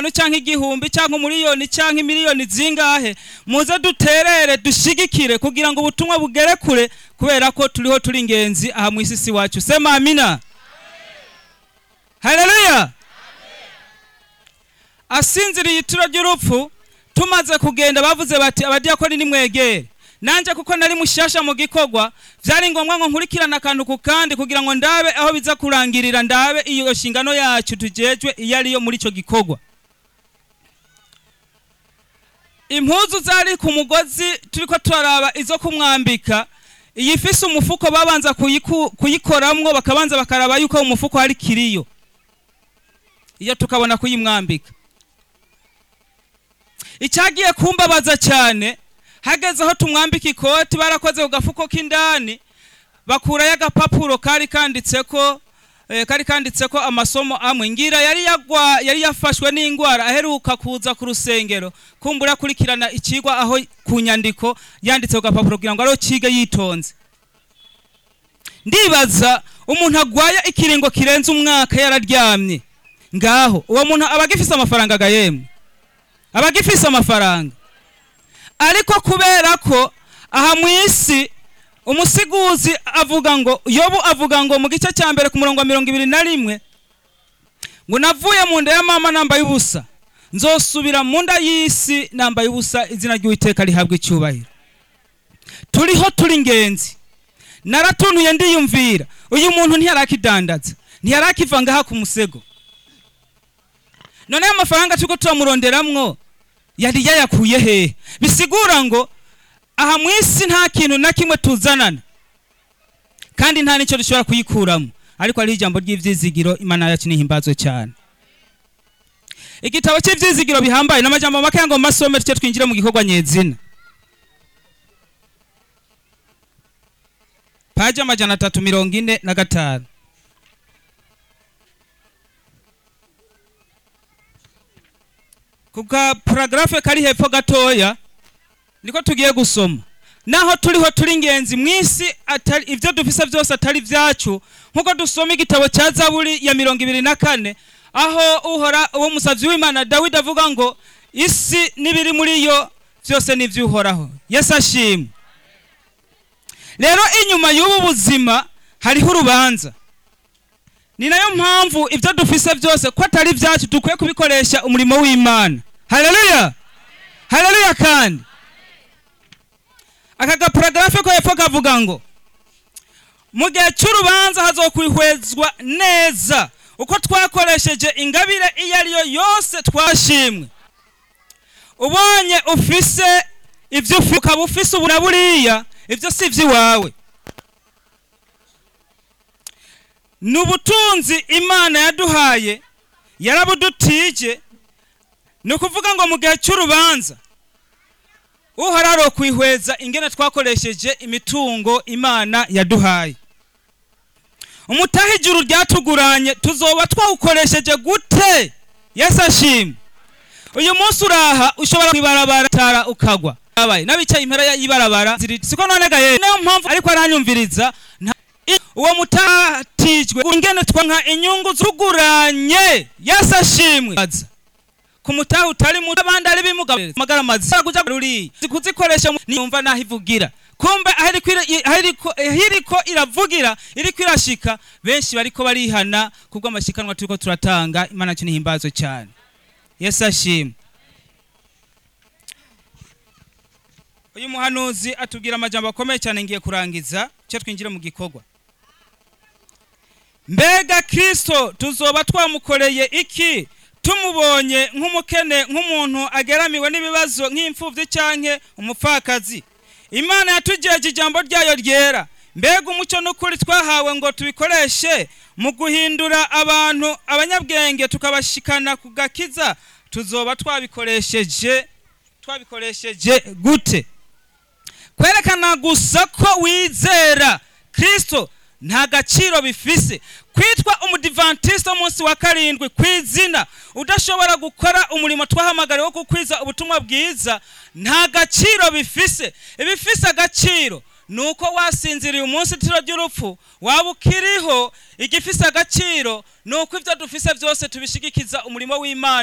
cyangwa igihumbi cyangwa umuriyoni cyangwa imiliyoni zingahe muze duterere dushigikire kugira ngo ubutumwa bugere kure kubera ko turiho turi ingenzi aha mu isi si wacu sema amina haleluya asinziriye ituro ry'urupfu tumaze kugenda bavuze bati abadiyakoni nimwegere nanje kuko nari mushasha mu gikorwa vyari ngombwa ngo nkurikirane akantu ku kandi kugira ngo ndabe aho biza kurangirira ndabe iyo shingano yacu tujejwe iyo ariyo muri ico gikorwa impuzu zari ku mugozi turiko turaraba izo kumwambika iyi ifise umufuko babanza kuyiku- kuyikoramwo bakabanza bakaraba yuko mu mufuko hari kiriyo iyo tukabona kuyimwambika icyagiye kumbabaza cyane hageze aho tumwambika ikoti barakoze ku gafuko k'indani bakurayo agapapuro kari kanditseko eh, kari kanditseko amasomo amwe ngira yari yagwa yari yafashwe n'indwara aheruka kuza ku rusengero kumbura akurikirana ikigwa aho ku nyandiko yanditse ku gapapuro kugira ngo ariho kige yitonze ndibaza umuntu agwaye ikiringo kirenze umwaka yararyamye ngaho uwo muntu aba agifise amafaranga agayemwe aba agifise amafaranga ariko kubera ko aha mu isi umusiguzi avuga ngo yobu avuga ngo mu gice cya mbere ku murongo wa mirongo ibiri na rimwe ngo navuye mu nda ya mama nambaye ubusa nzosubira mu nda y'isi nambaye ubusa izina ry'uwiteka rihabwa icyubahiro turiho turi ingenzi naratuntuye ndiyumvira uyu muntu ntiyarakidandaza ntiyarakiva ngaha ku musego none ayo mafaranga turiko turamuronderamwo yari yayakuye hehe bisigura ngo aha mu isi nta kintu na kimwe tuzanana kandi nta n'icyo dushobora kuyikuramo ariko hariho ijambo ry'ivyizigiro imana yacu nihimbazwe cyane igitabo cy'ivyizigiro bihambaye n'amajambo make ngo masome tuce twinjire mu gikorwa nyezina paji amajana atatu mirongo ine na gatanu ku ka paragarafe kari hepfo gatoya niko tugiye gusoma naho turiho turi ingenzi mu isi atari ibyo dufise byose atari ibyacu nk'uko dusoma igitabo cya zaburi ya mirongo ibiri na kane aho uhora uwo musabyi w'imana dawidi avuga ngo isi n'ibiri muri yo byose ni iby'uhoraho yesu ashimwe rero inyuma y'ubu buzima hariho urubanza ni nayo mpamvu ibyo dufise byose ko atari ibyacu dukwiye kubikoresha umurimo w'imana haleluya haleluya kandi aka gaparagarafe ko hepfo kavuga ngo mu gihe cy'urubanza hazokwihwezwa neza uko twakoresheje ingabire iyo ari yo yose twashimwe ubonye ufise ibyo ufite ukaba ufise ubu na buriya ibyo si iby'iwawe ni ubutunzi imana yaduhaye yarabudutije ni ukuvuga ngo mu gihe cy'urubanza uhararo kwihweza ingene twakoresheje imitungo imana yaduhaye umutaha ijuru ryatuguranye tuzoba twawukoresheje gute yesu ashimwe uyu munsi uraha ushobora kwibarabara tara ukagwa abaye n'abicaye impera y'ibarabara ziri siko none gaye niyo mpamvu ariko aranyumviriza nta- i- uwo mutatijwe ingene twanka inyungu zuguranye yesu ashimwe Aza. ku mutaha utari muto abandi ari bimuga magara mazira kuja ruri kuzikoresha mu- niyumva naho ivugira kumbe aho iriko ira- i- aho iriko- aho iriko iravugira iriko irashika benshi bariko barihana kubwo amashikanwa turiko turatanga imana yacu nihimbazwe cyane yesu ashimwe uyu muhanuzi atubwira amajambo akomeye cyane ngiye kurangiza cyo twinjire mu gikorwa mbega kristo tuzoba twamukoreye iki tumubonye nk'umukene nk'umuntu ageramiwe n'ibibazo nk'imfubyi cyanke umupfakazi imana yatugejeje ijambo ryayo ryera mbega umucyo n'ukuri twahawe ngo tubikoreshe mu guhindura abantu abanyabwenge tukabashikana ku gakiza tuzoba twabikoresheje twabikoresheje gute kwerekana gusa ko wizera kristo nta gaciro bifise kwitwa umudivantisite w'umunsi wa karindwi ku izina udashobora gukora umurimo twahamagariwe wo gukwiza ubutumwa bwiza nta gaciro bifise ibifise agaciro ni uko wasinziriye umunsi tiro ry'urupfu waba ukiriho igifise agaciro ni uko ibyo dufise byose tubishigikiza umurimo w'imana